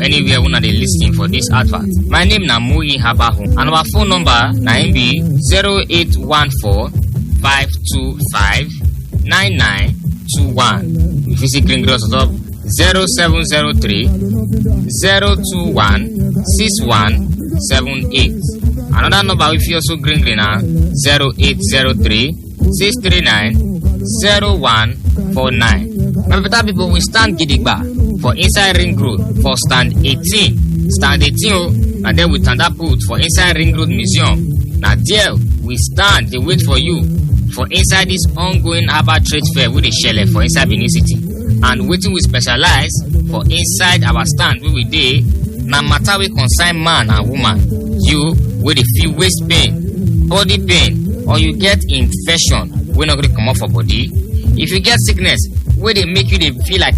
anywhere una dey lis ten for dis advert my name na muyi habahu and our phone number na im be 0814 525 9921 you fit see green grass on top 0703 021 6178 another number wey fit also green green na 0803 639 0149 my better people we stand gidigba for inside ring road for stand 18 stand 18 o na there we tanda put for inside ring road museum na there we stand dey wait for you for inside this ongoing herbal trade fair wey dey shele for inside benin city and wetin we specialize for inside our stand wey we dey na matter wey concern man and woman you wey dey feel waist pain body pain or you get infection wey no gree comot for body if you get sickness wey dey make you dey feel like